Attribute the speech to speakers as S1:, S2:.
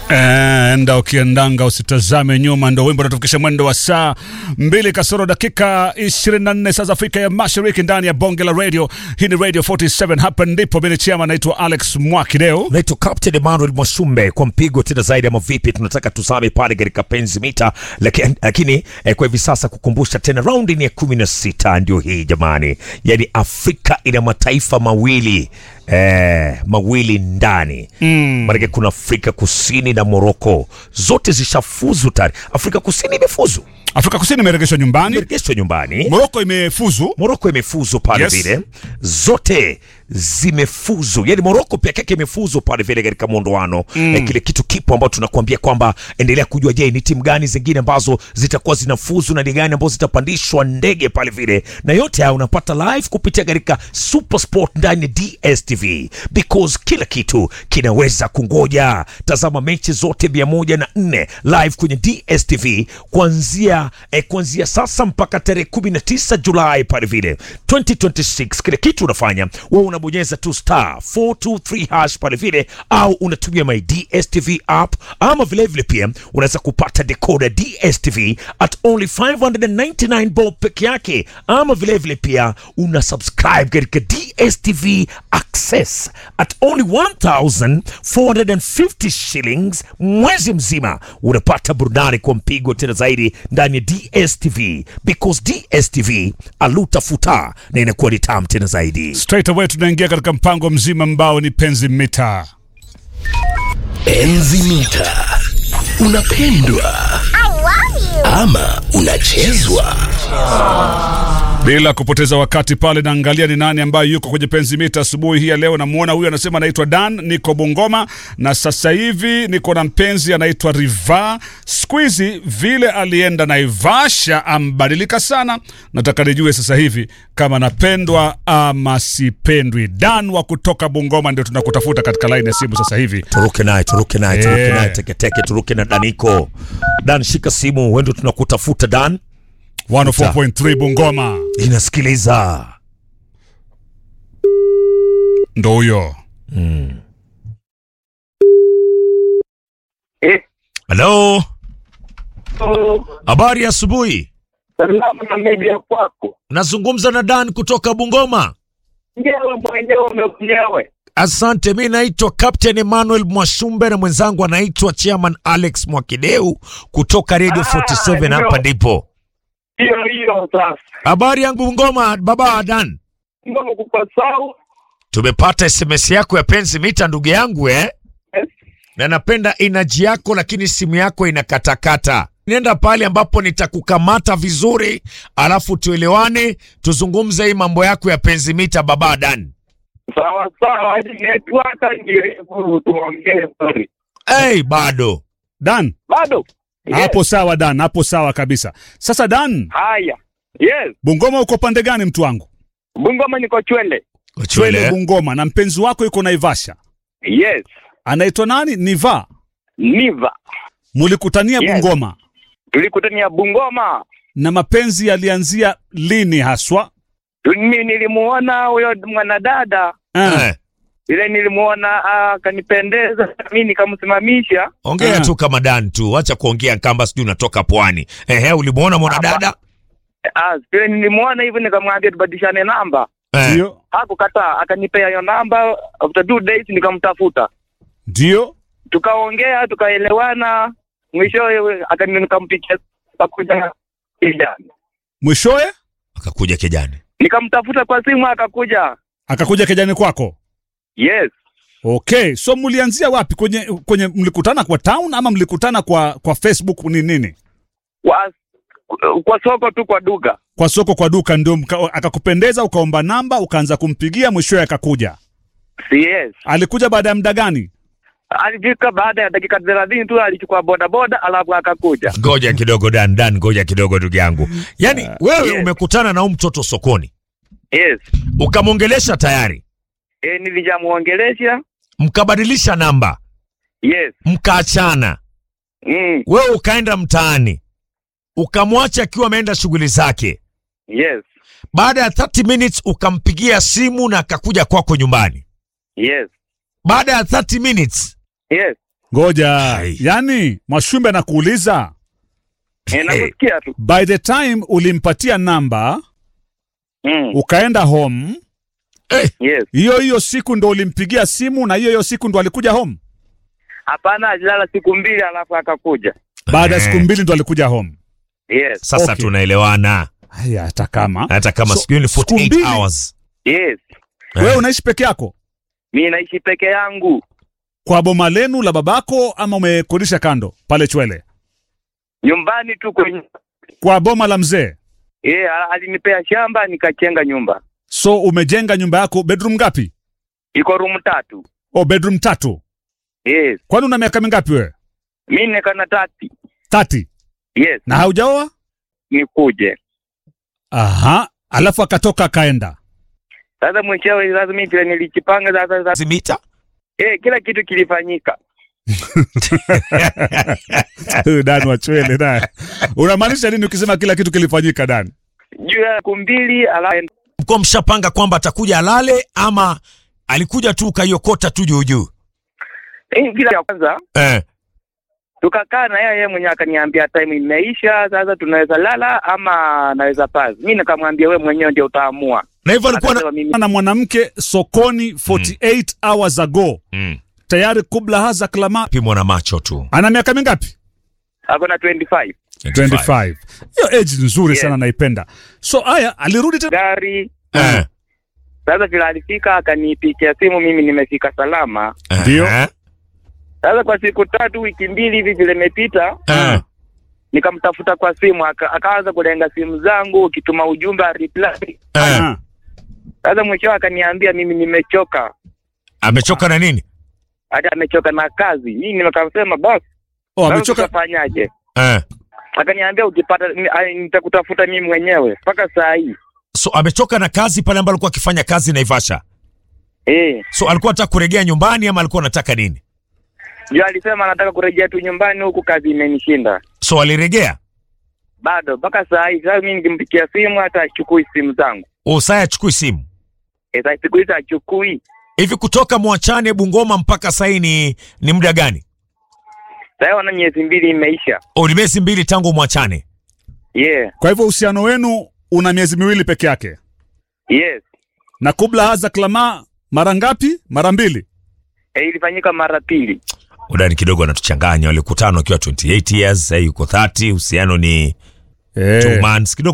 S1: enda ukiendanga usitazame nyuma, ndo wimbo unatufikisha mwendo wa saa mbili kasoro dakika 24 saa za Afrika ya Mashariki, ndani ya bonge la radio. Hii ni Radio 47, hapa ndipo mimi chama naitwa Alex Mwakideo.
S2: naitwa Captain Emmanuel Mwashumbe kwa mpigo tena zaidi ama vipi, tunataka tusame pale katika penzi mita, lakini, lakini eh, kwa hivi sasa kukumbusha tena raundi ni ya kumi na sita ndio hii jamani, yaani Afrika ina mataifa mawili eh, mawili ndani mm. Maanake kuna Afrika Kusini na Moroko, zote zishafuzu tayari. Afrika Kusini imefuzu,
S1: Afrika Kusini imeregeshwa nyumbani,
S2: imerejeshwa nyumbani
S1: Moroko imefuzu.
S2: Moroko imefuzu pale
S1: Yes.
S2: vile, zote zimefuzu, yani Moroko peke yake imefuzu pale vile katika muondoano mm. Eh, kile kitu kipo ambao tunakuambia kwamba endelea kujua, je, ni timu gani zingine ambazo zitakuwa zinafuzu na ni gani ambazo zitapandishwa ndege pale vile, na yote haya unapata live kupitia katika Super Sport ndani ya DStv because kila kitu kinaweza kungoja. Tazama mechi zote mia moja na nne live kwenye DStv kuanzia eh, kuanzia sasa mpaka tarehe 19 Julai pale vile 2026. Kile kitu unafanya wewe unabonyeza tu star 423 hash pale vile, au unatumia my DStv app, ama vile vile pia unaweza kupata decoder DStv at only 599 bob peke yake, ama vile vile pia una subscribe katika DStv access at only 1450 shillings mwezi mzima, unapata burudani kwa mpigo tena zaidi ndani ya DStv because DStv alutafuta na inakuwa ni tamu tena zaidi.
S1: Straight away tunaingia katika mpango mzima ambao ni penzi mita.
S3: Enzi mita. Unapendwa ama unachezwa?
S1: Bila kupoteza wakati pale, naangalia ni nani ambaye yuko kwenye penzi mita asubuhi hii ya leo. Namuona huyu anasema anaitwa Dan, niko Bungoma na sasa hivi niko na mpenzi anaitwa Riva. Siku hizi vile alienda Naivasha ambadilika sana, nataka nijue sasa hivi kama napendwa ama sipendwi. Dan wa kutoka Bungoma ndio tunakutafuta katika laini ya simu sasa hivi.
S2: Turuke naye, turuke naye, turuke
S1: Yeah.
S2: naye teketeke, turuke na Daniko. Dan, shika simu, wendo tunakutafuta Dan,
S1: 104.3 Bungoma
S2: inasikiliza
S1: ndo huyo.
S4: Eh,
S2: halo.
S4: oh,
S2: Habari ya asubuhi,
S4: salama na media kwako.
S2: nazungumza na Dan kutoka Bungoma.
S4: Nyewe mwenyewe mwenyewe.
S2: Asante, mi naitwa Captain Emmanuel Mwashumbe na mwenzangu anaitwa Chairman Alex Mwakideu kutoka Radio
S4: Ah,
S2: 47
S4: ndio.
S2: hapa ndipo.
S4: Hiyo hiyo sasa.
S2: Habari yangu Bungoma, baba Dan.
S4: Ngoma kupa sawa.
S2: Tumepata SMS yako ya penzi mita ndugu yangu eh?
S4: Yes.
S2: na napenda inaji yako, lakini simu yako inakatakata. Nenda pale ambapo nitakukamata vizuri, alafu tuelewane, tuzungumze hii mambo yako ya penzi mita, baba Dan.
S4: Sawa sawa, hadi network ndio hivyo tuongee sorry.
S2: Hey, bado
S1: Dan,
S4: Bado. Yes.
S1: hapo sawa Dan, hapo sawa kabisa. Sasa Dan,
S4: Haya. Yes.
S1: Bungoma uko pande gani mtu wangu?
S4: Bungoma niko Chwele.
S1: Chwele Bungoma, na mpenzi wako yuko Naivasha,
S4: Yes.
S1: anaitwa nani? Niva.
S4: Niva.
S1: Mulikutania
S4: Yes.
S1: Bungoma
S4: Tulikutania Bungoma.
S1: na mapenzi yalianzia lini haswa?
S4: Mimi nilimuona huyo mwanadada
S1: Ah,
S2: eh,
S4: ile nilimuona ah, akanipendeza, mimi nikamsimamisha.
S2: ongea
S1: Ah.
S2: tu kama Dan tu, acha kuongea kamba sijui unatoka pwani. Ehe, ulimuona mwanadada
S4: Ah, vile nilimuona hivyo nikamwambia tubadilishane namba.
S2: eh,
S1: ndio
S4: Hakukataa, akanipea hiyo namba. After two days nikamtafuta,
S1: ndio.
S4: tukaongea, tukaelewana, mwisho akani nikampikia akakuja kijana,
S1: Mwishowe
S2: akakuja kijani.
S4: nikamtafuta kwa simu akakuja.
S1: akakuja kijani kwako.
S4: Yes,
S1: Okay, so mlianzia wapi? Kwenye kwenye mlikutana kwa town ama mlikutana kwa kwa Facebook ni nini?
S4: kwa kwa soko tu, kwa duka.
S1: Kwa soko, kwa duka, ndio mka- akakupendeza, ukaomba namba, ukaanza kumpigia, mwishowe akakuja.
S4: Si yes,
S1: Alikuja baada ya muda gani?
S4: alifika baada ya dakika thelathini tu, alichukua bodaboda alafu akakuja.
S2: Ngoja kidogo Dan, Dan, ngoja kidogo ndugu yangu. Yaani wewe
S4: yes.
S2: umekutana na huyu mtoto sokoni,
S4: Yes,
S2: ukamwongelesha tayari,
S4: e, nilijamuongelesha.
S2: mkabadilisha namba,
S4: Yes,
S2: mkaachana,
S4: mm.
S2: wewe ukaenda mtaani, ukamwacha akiwa ameenda shughuli zake.
S4: yes,
S2: Baada ya 30 minutes ukampigia simu na akakuja kwako nyumbani.
S4: yes,
S2: Baada ya 30 minutes
S4: yes,
S1: ngoja
S2: Ai.
S1: yani mwashumbe anakuuliza
S4: Eh, nakusikia tu.
S1: by the time ulimpatia namba
S4: Mm.
S1: ukaenda home
S4: Yes.
S1: hiyo hiyo siku ndo ulimpigia simu na hiyo hiyo siku ndo alikuja home
S4: Hapana, alilala siku mbili alafu akakuja.
S1: baada ya
S2: Eh.
S1: siku mbili ndo alikuja home
S4: Yes.
S2: Sasa
S1: Okay.
S2: tunaelewana
S1: haya hata kama
S2: hata kama
S1: So,
S2: siku hiyo ni
S1: siku
S2: 48
S1: mbili.
S2: hours.
S4: Yes.
S1: wewe unaishi peke yako
S4: Mi naishi peke yangu
S1: kwa boma lenu la babako ama umekodisha kando pale chwele
S4: nyumbani tu kwenye
S1: kwa boma la mzee
S4: eh, alinipea shamba nikachenga nyumba,
S1: so umejenga nyumba yako bedroom ngapi
S4: iko room tatu.
S1: o bedroom tatu
S4: Yes.
S1: kwani una miaka mingapi wewe
S4: Mi nekana tati.
S1: 30
S4: Yes.
S1: na haujaoa
S4: Nikuje
S1: aha alafu akatoka akaenda
S4: sasa, mwishowe sasa mi vile nilijipanga sasa, sasa
S2: Zimita?
S4: eh, kila kitu kilifanyika.
S1: Huyu Dan wa chwele naye unamaanisha nini ukisema kila kitu kilifanyika Dan
S4: Juu ya siku mbili alafu
S2: Mko mshapanga kwamba atakuja alale ama alikuja tu ukaiokota tu juu juu?
S4: eh, kila ya kwanza
S2: Eh.
S4: tukakaa na yeye, yeye mwenyewe akaniambia time imeisha, sasa tunaweza lala ama naweza pass. Mi nikamwambia we mwenyewe ndio utaamua.
S2: Na hivyo alikuwa na...
S4: Akasema mimi
S1: na mwanamke sokoni 48 hours ago
S2: mm.
S1: tayari kubla haza klama
S2: pimwa na macho tu.
S1: ana miaka mingapi
S4: ako na 25
S1: 25 hiyo age nzuri
S4: Yes.
S1: sana naipenda so aya alirudi tena
S4: gari.
S2: Eh.
S4: Sasa vile alifika akanipigia simu, mimi nimefika salama.
S1: Ndio.
S2: Eh.
S4: Sasa kwa siku tatu wiki mbili hivi vile imepita,
S2: Eh.
S4: nikamtafuta kwa simu aka, akaanza kulenga simu zangu, ukituma ujumbe a reply.
S2: Eh.
S1: Ah,
S4: Sasa mwisho akaniambia mimi nimechoka,
S2: Amechoka na nini?
S4: hata amechoka na kazi. Mimi nikasema basi,
S1: oh,
S4: sasa
S1: amechoka
S4: tutafanyaje?
S2: Eh.
S4: Akaniambia ukipata ni- ai, nitakutafuta mimi mwenyewe mpaka saa hii.
S2: So amechoka na kazi pale ambapo alikuwa akifanya kazi Naivasha.
S4: Eh,
S2: So alikuwa anataka kurejea nyumbani ama alikuwa anataka nini?
S4: ndio alisema anataka kurejea tu nyumbani, huku kazi imenishinda
S2: So alirejea.
S4: bado mpaka saa hii. Sasa mimi nikimpikia simu hata achukui simu zangu.
S2: Usaya achukui simu.
S4: Eh, sasa siku hizi achukui.
S2: Hivi kutoka Mwachane Bungoma mpaka sasa ni ni muda gani?
S4: Sasa wana miezi mbili imeisha.
S2: O, ni miezi mbili tangu Mwachane.
S4: Yeah.
S1: kwa hivyo uhusiano wenu una miezi miwili peke yake
S4: Yes.
S1: na kubla haza klama mara ngapi mara mbili
S4: Eh, ilifanyika mara pili.
S2: Udani kidogo anatuchanganya. Walikutana wakiwa 28 years, sasa yuko 30, uhusiano ni
S1: Eh.
S2: two months kidogo